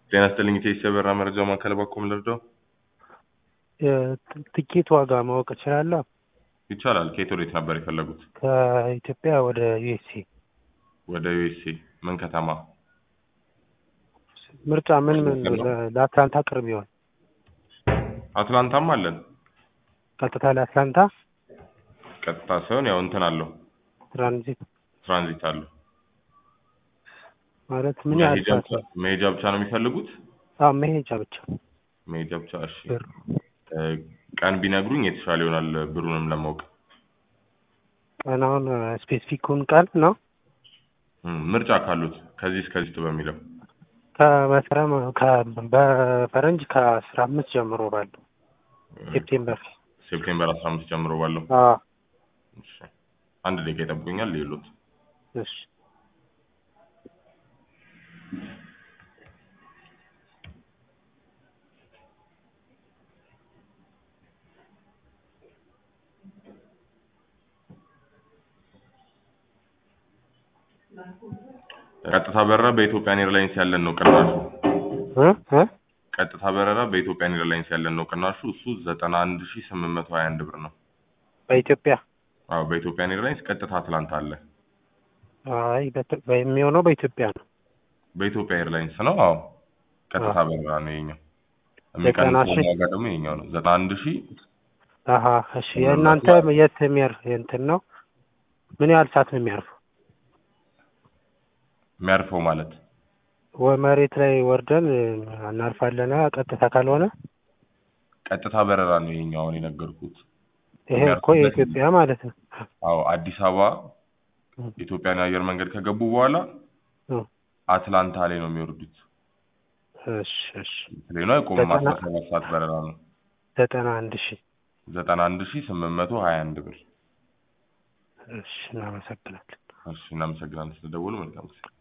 ጤና ይስጥልኝ ኢቴስ የበራ መረጃ ማዕከል ባኮም ልርዳው? ትኬት ዋጋ ማወቅ እችላለሁ? ይቻላል። ከየት ወዴት ነበር የፈለጉት? ከኢትዮጵያ ወደ ዩኤስኤ ወደ ዩኤስኤ ምን ከተማ? ምርጫ ምን ምን ለአትላንታ ቅርብ ይሆን? አትላንታም አለን። ቀጥታ ለአትላንታ ቀጥታ ሳይሆን ያው እንትን አለው ትራንዚት ትራንዚት አለው። ማለት ምን ያህል መሄጃ ሰዓት ብቻ ነው? መሄጃ ብቻ ነው የሚፈልጉት? አዎ መሄጃ ብቻ መሄጃ ብቻ። እሺ ብር እ፣ ቀን ቢነግሩኝ የተሻለ ይሆናል ብሩንም ለማወቅ። ቀናውን ስፔሲፊኩን ቀን ነው እም፣ ምርጫ ካሉት ከዚህ እስከዚህ በሚለው ከመስከረም ከ- በፈረንጅ ከአስራ አምስት ጀምሮ ባለው ሴፕቴምበር ሴፕቴምበር 15 ጀምሮ ባለው። አዎ እሺ አንድ ደቂቃ ይጠብቁኛል ሌሎት እሺ ቀጥታ በረራ በኢትዮጵያን ኤርላይንስ ያለን ነው ቅናሹ። እ እ ቀጥታ በረራ በኢትዮጵያን ኤርላይንስ ያለን ነው ቅናሹ። እሱ 91821 ብር ነው። በኢትዮጵያ አዎ በኢትዮጵያን ኤርላይንስ ቀጥታ አትላንታ አለ። አይ በት- የሚሆነው በኢትዮጵያ ነው በኢትዮጵያ ኤርላይንስ ነው። አዎ ቀጥታ በረራ ነው የኛው። ዘጠና የሚቀንሰው ሺህ ዋጋ ደግሞ የኛው ነው። 91000 አሀ እሺ የእናንተ የት የሚያር እንትን ነው ምን ያህል ሰዓት ነው የሚያርፈው የሚያርፈው ማለት ወይ መሬት ላይ ወርደን እናርፋለን ቀጥታ ካልሆነ ቀጥታ በረራ ነው የኛው አሁን የነገርኩት። ይሄ እኮ የኢትዮጵያ ማለት ነው አዎ አዲስ አበባ ኢትዮጵያን አየር መንገድ ከገቡ በኋላ እ አትላንታ ላይ ነው የሚወርዱት። እሺ እሺ ፕሌኑ አይቆምም። ዘጠና- 17 ሰዓት በረራ ነው። ዘጠና አንድ ሺህ 91821 ብር። እሺ እናመሰግናለን እሺ እናመሰግናለን ስለደወሉ። መልካም ጊዜ